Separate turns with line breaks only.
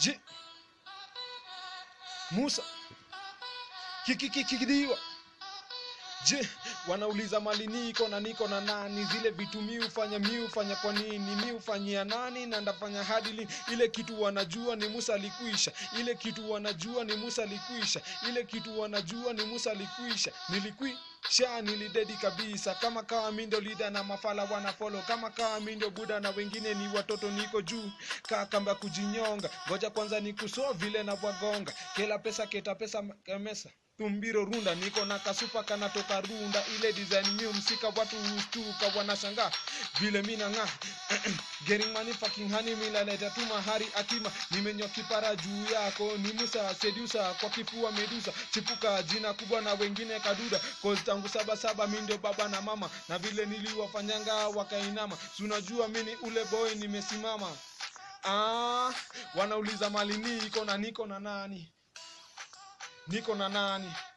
je musa kikikikidiwa je wanauliza mali niko na niko na nani zile vitu mi hufanya mi hufanya kwa nini mi hufanyia nani na ndafanya hadi lini ile kitu wanajua ni musa alikuisha ile kitu wanajua ni musa alikuisha ile kitu wanajua ni musa alikuisha nilikwisha nilidedi kabisa kama kawa mi ndio lida na mafala wanafolo kama kawa mi ndio buda na wengine ni watoto niko juu kaa kamba kujinyonga ngoja kwanza nikusoa vile na wagonga kila pesa keta pesa kemesa tumbiro runda niko na kasupa kanatoka runda ile design new msika watu hustuka wanashangaa vile mina ng'aa getting money fucking honey milaleta tu mahari atima nimenywa kipara juu yako ni musa sedusa kwa kifua medusa chipuka jina kubwa na wengine kaduda cause tangu saba saba mi ndio baba na mama na vile niliwafanyanga wakainama sunajua mini ule boy nimesimama ah, wanauliza mali niko na niko na nani niko na nani